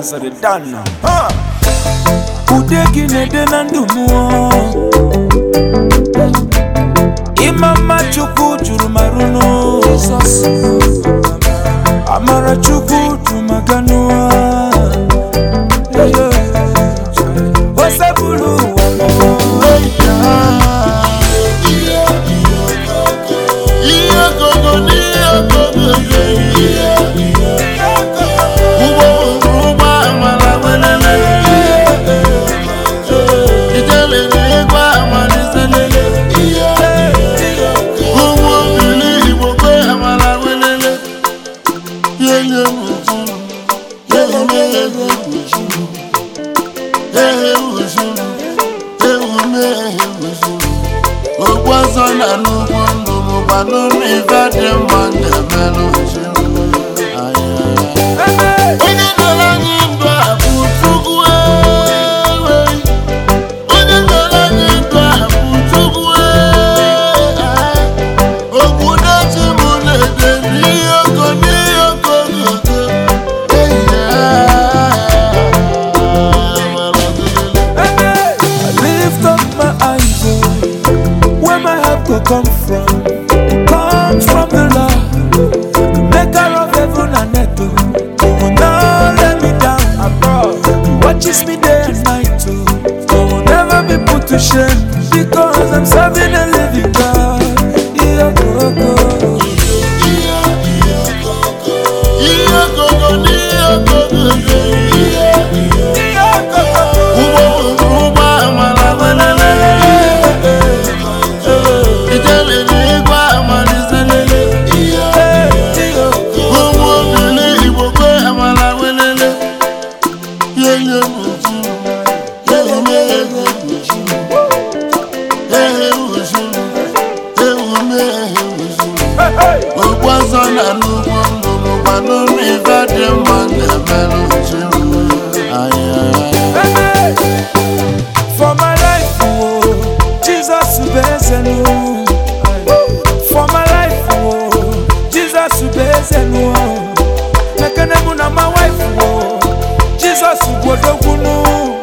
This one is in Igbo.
asịrị dana ude gị na-ede na ndụ mmụọ ịma mma chukwu juru marụnụ amara chukwu jumaganụa osebulu ụwa ihe gogo n'ihe gogo ihe ụgbọ ụgbọ amala welele ijele n'igwe amaliselele ụmụ mmiri igbo kwe amala welele yenye mụjuru yenye meyege mụjuru ehe mụjuru ewu mehe mụjuru okwu ọzọ na n'ugwu ndụ mụkwa n'ụlọ ife dị mma na-emelụ ojuru onye nọrọ anyị ndụ a bụ chukwu ewe onye nọrọ anyị ndụ a bụ chukwu ewe okwu na-echi m na-ede n'ihe oko n'ihe oko gogo I lift up my eyes, oh, where my help could come from. It comes from the Lord, the maker of heaven and earth. Oh, He will not let me down. Abroad, He watches me day and night. Oh, I will never be put to shame because I'm serving a living God. Yeah, go, go. ihe gogo n'ihe gogo Yeah, go, go. ụgbọ ụgbọ amala welele ijele n'igwe amaliselele Yeah, yeah. ụmụ obili igbo kwe amala welele yenye mụjuru yenye meyege mụjuru ehe mụjuru ewu mehe mụjuru Hey, hey. okwu ọzọ na n'ugwu ndụ mụkwa n'ụlọ ife dị mma na-emelụ ojuru Hey, For my life, oh, Jesus ubezenu. For my life, oh, Jesus ubezenu. Nekene mu na my wife, oh, Jesus ubodogunu.